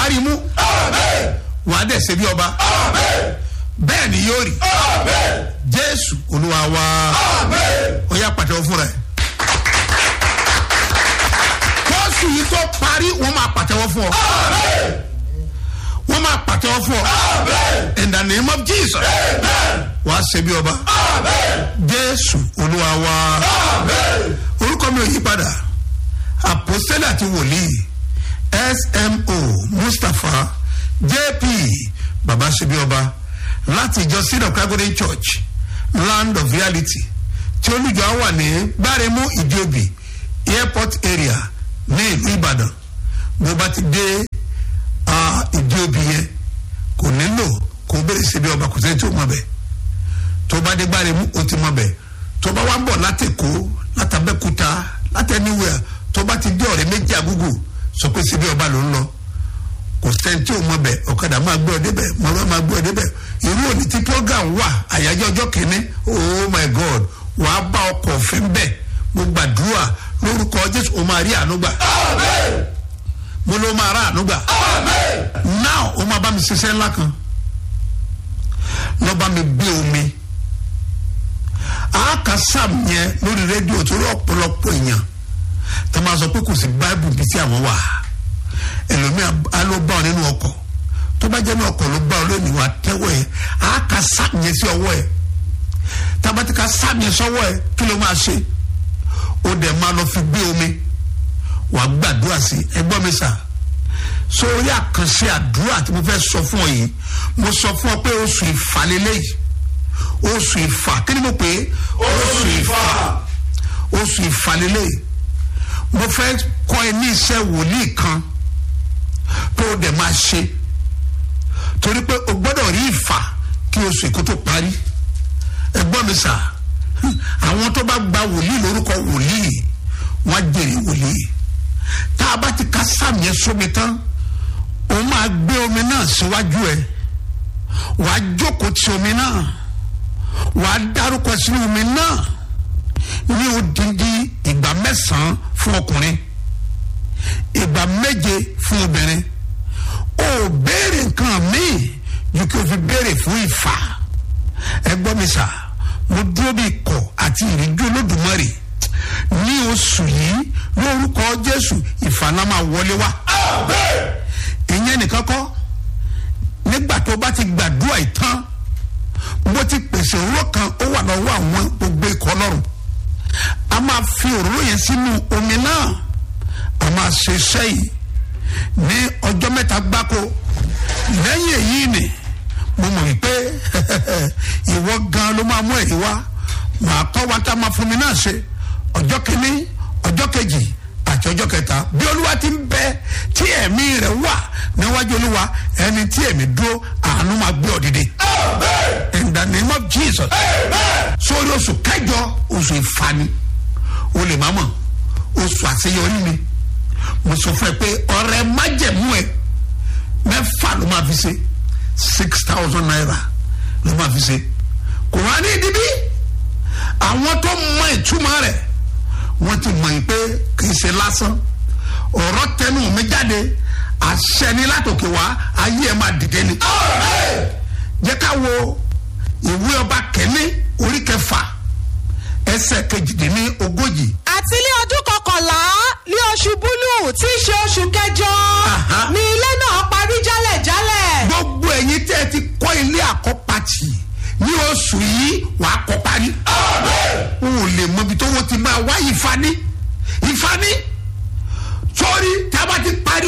rí mú wàá dẹ̀ ṣe bí ọba bẹ́ẹ̀ ni yóò rí jésù olúwa wa ó yá pàtẹ́wọ́ fúnra ẹ̀ kóòsù yìí tó parí wọ́n máa pàtẹ́wọ́ fún ọ wọ́n máa pàtẹ́wọ́ fún ọ in the name of jesus wàá ṣe bí ọba jésù olúwa wa orúkọ mi ò yí padà àpòsílẹ̀ àti wòlíì smo mustapha jp baba ṣe bí ọba láti ìjọ seed of calgary church land of reality tí olùjọ wà ní gbáremú ìjòbí airport area ní ìlú ìbàdàn bó bá ti dé ìjòbí yẹn kò nílò kó bèrè ṣe bí ọba kò sẹ́ni tí ó mọ̀ bẹ́ẹ̀ tó bá dé gbáremú ó ti mọ̀ bẹ́ẹ̀ tó bá wá ń bọ̀ látẹ̀kọ́ látàbẹ́kúta látẹ̀níwẹ̀ẹ́ tó bá ti dé ọ̀rẹ́ méjì àgúgù sọ pé ṣe bí ọba ló ń lọ kò sẹ́ni tí ò mọ̀ bẹ́ẹ̀ ọ̀kadà máa gbé ọ débẹ̀ mọ̀lọ́ máa gbé ọ débẹ̀ irú òní tí program wà àyájọ́ ọjọ́ kìíní oh my god wàá bá ọkọ̀ òfin bẹ́ẹ̀ mo gbàdúrà lórúkọ jésù o máa rí ànúgbà mo ló máa rà ànúgbà now o máa bá mi ṣiṣẹ́ ńlá kan lọ́ bá mi gbé omi àáka sam yẹn lórí rédíò torí ọ̀pọ̀lọpọ̀ èèyàn tó máa sọ pé kò sí báìbù bíi tí àwọn wà ẹlòmíà á ló bá ọ nínú ọkọ̀ tó bá jẹ́ ní ọkọ̀ ló bá ọ lónìí wà tẹ́wọ́ ẹ̀ àáka sam yẹn sí ọwọ́ ẹ̀ tabatika sam yẹn sọ́wọ́ ẹ̀ kí ló máa ṣe ó dẹ̀ máa lọ fi gbé omi wà gbàdúrà sí ẹgbọ́n mi sà sórí àkànṣe àdúrà tí mo fẹ́ sọ fún ọ yìí mo sọ fún ọ pé oṣù ìfàlélẹ́yìí oṣù ìfà kí ni mo pè é oṣù ìfà oṣù ìfàlélẹ́yìí mo fẹ́ kọ́ ẹ ní iṣẹ́ wòlíì kan tó o dẹ̀ máa ṣe torí pé o gbọ́dọ̀ rí ìfà kí oṣù ìkó tó parí ẹgbọ́n mi sà àwọn tó bá gba wòlíì lórúkọ wòlíì wọ́n á jèrè wòlíì tá a bá ti ka sáàmì yẹn sómi tán o máa gbé omi náà síwájú ẹ wàá jókòó ti omi náà wàá dárúkọ sínú omi náà ní odindi ìgbà mẹ́sàn-án fún ọkùnrin ìgbà méje fún obìnrin o béèrè nǹkan míì ju kí o fi béèrè fún ìfà ẹ gbọ́ mi sà mo dúró bí ikọ̀ àti ìrìnjú olódùmarè ní oṣù yìí lórúkọ jésù ìfànà máa wọlé wá ìyẹn nìkan kọ́ nígbà tó bá ti gbàdúrà ìtàn mo ti pèsè òróró kan ó wà lọ́wọ́ àwọn gbogbo ikọ̀ ọlọ́run a máa fi òróró yẹn sínú omi náà a máa ṣe iṣẹ́ yìí ní ọjọ́ mẹ́ta gbáko lẹ́yìn èyí ni mo mọ̀ wípé ìwọ gan ló máa mú èyí wá màá kọ́ wa tá a máa fún mi náà ṣe ọjọ́ kìíní ọjọ́ kejì àti ọjọ́ kẹta bí olúwa ti ń bẹ tí ẹ̀mí rẹ̀ wà níwájú olúwa ẹni tí ẹ̀mí dúró àánú máa gbé ọ dìde. in the name of jesus. sórí oṣù kẹjọ oṣù ìfani o lè má mọ̀ oṣù àṣeyọrí mi mo sọ fún ẹ pé ọrẹ májẹmú ẹ mẹ́fà ló máa fi ṣe six thousand naira ló máa fi ṣe kò wá ní ìdíbí àwọn tó mọ ìtumọ̀ rẹ̀ wọ́n ti mọ̀ yìí pé kì í ṣe lásán ọ̀rọ̀ tẹnu mi jáde àṣẹ ni látòkè wá ayé ẹ̀ máa dìde ni. jẹ́ ká wo ìwé ọba kẹ́ni orí kẹfà ẹsẹ̀ kejìdínní ogójì. àti ní ọdún kọkànlá ní oṣù búlù tí í ṣe oṣù kẹjọ Aha. ni ilé náà parí jálẹ̀jálẹ̀. gbogbo ẹ̀yin tẹ́ ẹ ti kọ́ ilé àkọ́pàtì ní oṣù yìí wàá kọ́ parí. o ò lè mọ ibi tó wọ́n ti máa wá ìfani ìfani sórí tá a bá ti parí